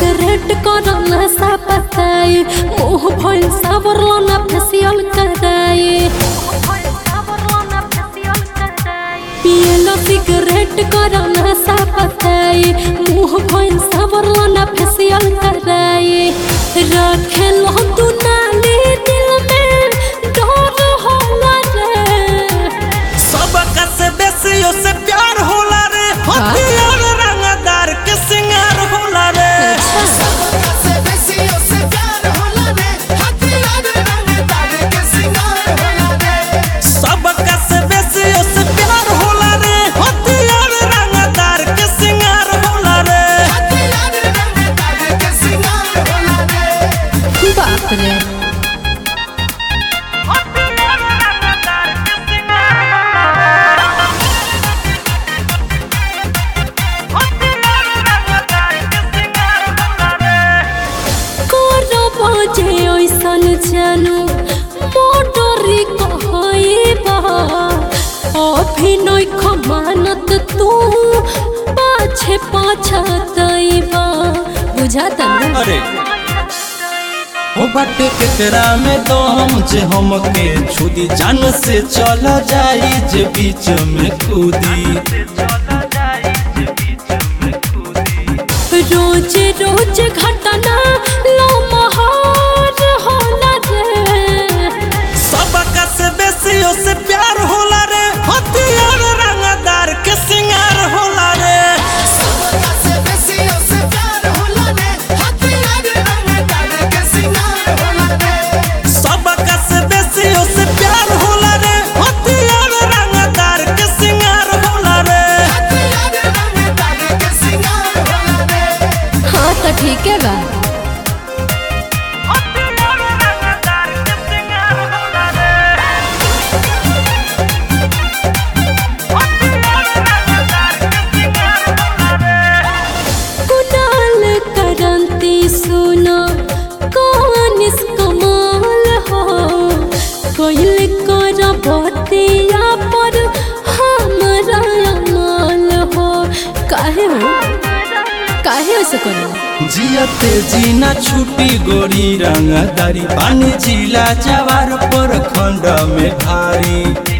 cigarette कर नशा पताई मुंह भइल सावरलो ना फेसियल कराई पियलो सिगरेट कर नशा पताई मुंह भइल सावरलो ना फेसियल कराई रखेलो तू नाली दिल में डर होला रे सबका से बेसी से प्यार होला रे हथियार रंगदार के सिंगार होला रे सबसे बेसी उससे प्यार होला रे हथियार रंगदार के सिंगार होला रे सबका से बेसी से प्यार होला रे हथियार रंगदार के सिंगार होला रे हथियार रंगदार के सिंगार होला रे बाप रे करब जे ऐसन जानू मोटरी कहइबा अभिनय खमानत तू पाछे पाछतइबा बुझाता ना अरे हो बाटे केकरा में दम जे हमके छुदी जान से चल जाई जे बीच में कूदी रोज रोज घटना लो महार होला रे सबका से बेसी से प्यार होला रे हथियार रंगदार के सिंगार होला रे सबसे बेसी उससे प्यार होला रे हथियार रंगदार के सिंगार होला रे सबका से बेसी से प्यार होला रे हथियार रंगदार के सिंगार होला रे हथियार रंगदार के सिंगार होला रे हाँ तो ठीक है बा कुणाल करंती सुना कौन इस कमाल हो कोइल कर बतिया पर हमरा अमाल हो काहे हो काहे ऐसे करो जियते जीना छुटी गोरी रंगदारी पानी जिला जवार पर खंड में भारी